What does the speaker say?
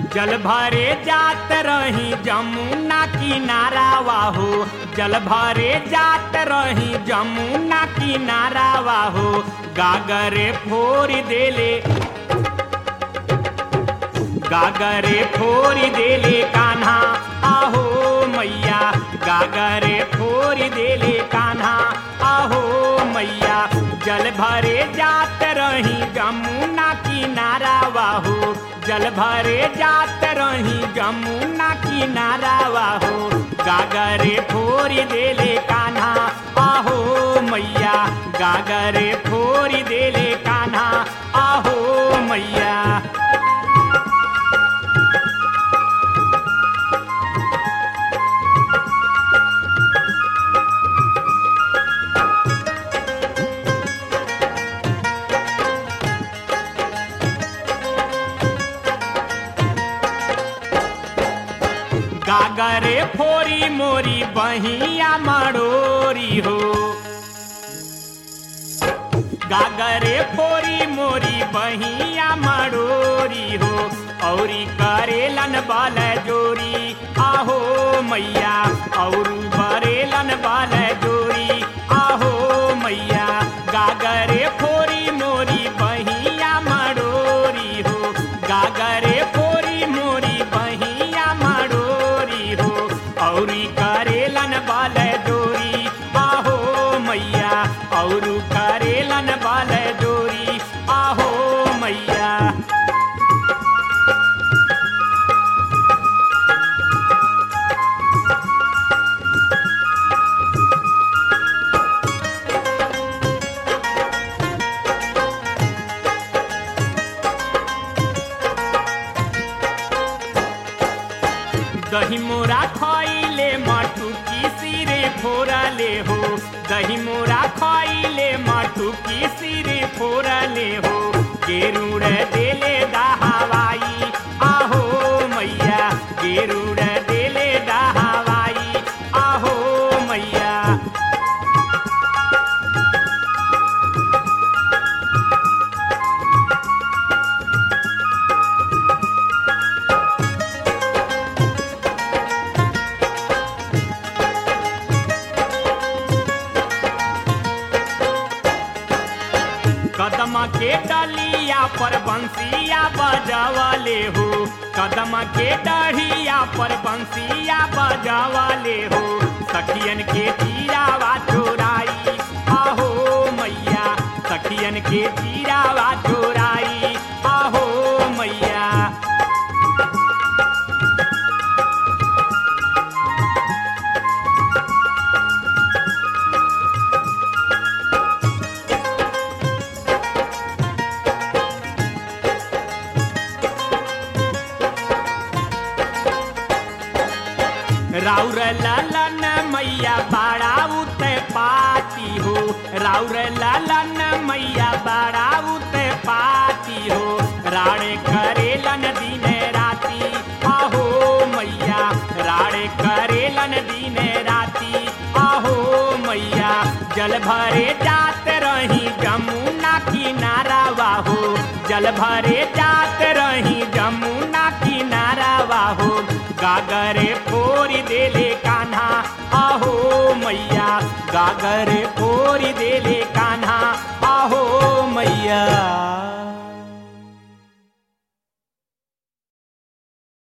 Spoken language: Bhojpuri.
जल भरे जात रही जमुना किनारा वाहो जल भरे जात रही जमुना किनारा वाहो गागरे फोड़ देले गागरे फोड़ देले कान्हा आहो मैया गागरे फोड़ देले कान्हा आहो मैया जल भरे जात रही जमुना किनारा वाहो जल भरे जात रही जमुना किनारा वाहो गागरे फोड़ देले कान्हा आहो मैया गागरे फोड़ देले कान्हा आहो मैया गागरे फोरी मोरी बहिया मड़ोरी हो गागरे फोरी मोरी बहिया मड़ोरी हो औरी करेलन बाल जोरी आहो मैया और बरेलन बाल जोरी आहो मैया गागरे फोरी मोरी बहिया मड़ोरी हो गागरे फोरी मोरी बहिया मड़ोरी हो औरी करेलन बाल जोरी आहो मैया और करेलन बाल जोरी आहो मैया दही मोरा खइले मटू की सिरे फोरले हो दही मोरा खइले मटू की सिरे फोरले हो गेरुड़ देले दहावाई आहो मैया गेरुड़ देले दहावाई आहो मैया कदम के डलिया पर बंसिया बजावले हो कदम के डढ़िया पर बंसिया बजावले हो सखियन के तीरावा चोराई आहो मैया सखियन के तीरावा चोराई आहो मैया राउर लालन मैया बाड़ा उते पाती हो राउर लालन मैया बाड़ा उते पाती हो राणे करेलन दिन राती आहो मैया राणे करेलन दिन राती आहो मैया जल भरे जात रही जमुना किनारा वाहो जल भरे जात रही जमुना किनारा वाहो गागरे फोरी देले कान्हा आहो मैया गागरे फोरी